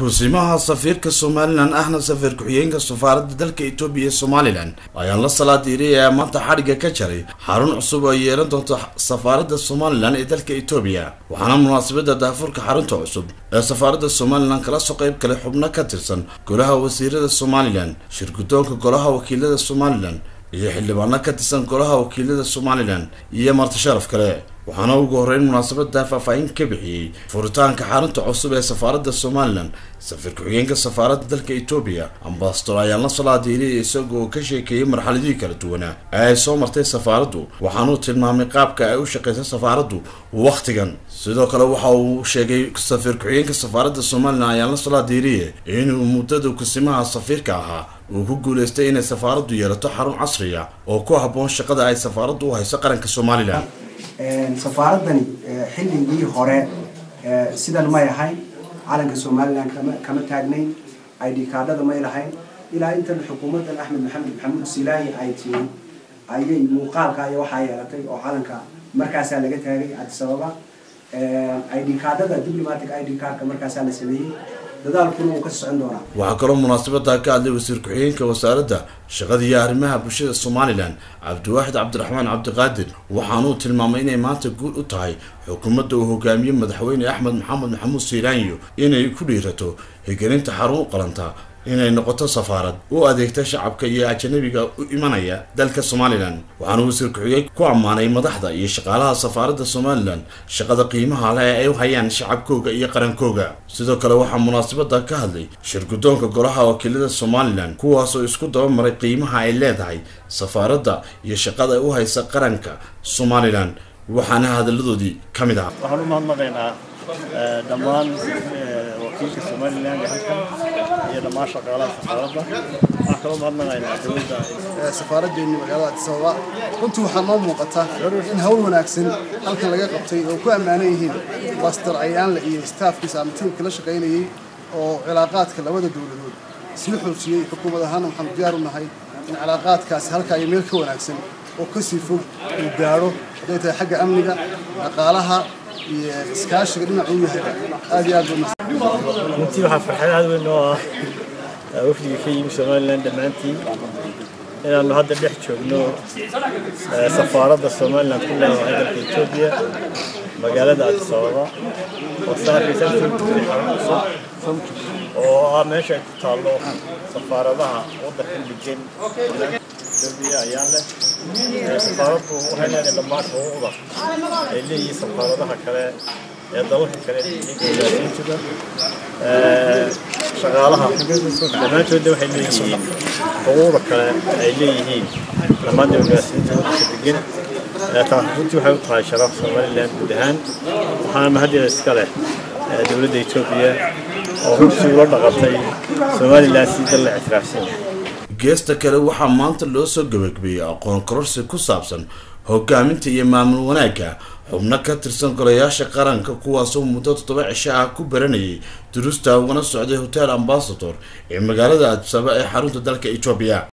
kusimaha safiirka somalilan ahna safiir ku-xigeenka safaaradda dalka etoobiya ee somalilan ayaan la salaadiiray ee maanta xadhigga ka jaray xarun cusub oo yeelan doonta safaaradda somalilan ee dalka etoobiya waxaana munaasabadda daafurka xarunta cusub ee safaaradda somalilan kala soo qayb galay xubno ka tirsan golaha wasiirada somalilan shirgudoonka golaha wakiilada somalilan iyo xildhibaano ka tirsan golaha wakiilada somalilan iyo marti sharaf kale waxaana ugu horreyn munaasabada faahfaahin ka bixiyey furitaanka xarunta cusub ee safaaradda somalilan safiir ku-xigeenka safaaradda dalka etoobiya ambasador ayaan la salaadiiriyay isagoo ka sheekeeyey marxaladihii kala duwanaa ee ay soo martay safaaraddu waxaanuu tilmaamay qaabka ay u shaqeysa safaaraddu wakhtigan sidoo kale waxa uu sheegay safiir ku-xigeenka safaaradda somalilan ayaan la salaadiiriye inuu muddada kusimaha safiirka ahaa uu ku guuleystay inay safaaraddu yeelato xarun casriya oo ku habboon shaqada ay safaaraddu u hayso qaranka somalilan safaaradani xilligii hore sidan may ahayn calanka somalilan kama kama taagnayn id kaadhada may lahayn ilaa intan xukuumaddan axmed maxamed maxamuud silaahi ay timi ayay muuqaalka iyo waxaa yeelatay oo calanka markaasaa laga taagay addis ababa id kaadhada diplomatic id cardka markaasaa la sameeyey dadaalkuna wuu ka socon doonaa waxaa kaloo munaasabada ka hadlay wasiir ku-xigeenka wasaaradda shaqada iyo arrimaha bulshada somalilan cabdiwaaxid cabdiraxmaan cabdiqaadir waxaanuu tilmaamay inay maanta guul u tahay xukuumadda uu hogaamiye madaxweyne axmed maxamed maxamuud siiraanyo inay ku dhiirato higelinta xarun u qalanta inay noqoto safaarad u adeegta shacabka iyo ajanabiga u imanaya dalka somalilan waxaana wasiir ku-xigeen ku ammaanay madaxda iyo shaqaalaha safaaradda somalilan shaqada qiimaha leh ee ay u hayaan shacabkooga iyo qarankooga sidoo kale waxaa munaasabada ka hadlay shirgudoonka golaha wakiilada somalilan kuwaasoo isku dabamaray qiimaha ay leedahay safaaradda iyo shaqada u haysa qaranka somalilan waxaana hadalladoodii ka mid ahaa waxaan u mahadnaqaynaa dhammaan wakiilka somalilan ee halkan iyo dhammaan shaqaalaha safaaradda waxaan kaloo mahadnaqaynaa dowladda safaaraddeeni magaalada addis ababa runtii waxaa noo muuqata in hawl wanaagsan halkan laga qabtay oo ku ammaanan yihiin bastar cayaanle iyo staafkiisa ama tiimka la shaqaynayey oo cilaaqaadka labada dowladood isla xoojiyey xukuumad ahaana waxaanu diyaar u nahay in cilaaqaadkaasi halkaa iyo meel ka wanaagsan oo kasii fog uu gaadho hadday tahay xagga amniga dhaqaalaha iyo iskaashiga dhinac uu yahay aad iyo aad runtii waxaa farxad aad weyn oo ah wafdiga ka yimi somalilan dhammaantiin inaannu hadda dhex joogno safaaradda somalilan ku leedahay dalka etoobiya magaalada addis ababa oo saarkaysa cusub oo ah meesha ay ku taallo safaaradaha waddanka degan etoobiya ayaan leh safaaraddu waxay leedahay dhammaan xuquuqda ay leeyihiin safaaradaha kale ee dalalka kale gaasiintuda shaqaalaha dhammaantoodna waxay leeyihiin xuquuqda kale ay leeyihiin dhammaan dibagaasiinta waddanka degan taas runtii waxay u tahay sharaf somalilan guud ahaan waxaana mahaddeeda iska leh dowladda etoobiya oo runtii ula dhaqantay somalilan si dal la ictiraafsan geesta kale waxaa maanta loo soo gabagabeeyey aqoon kororsi ku saabsan hogaaminta iyo maamul wanaagga xubno ka tirsan golayaasha qaranka kuwaasoo muddo toddoba cisho ah ku baranayay duruusta ugana socday hotel ambasador ee magaalada addis ababa ee xarunta dalka etoobiya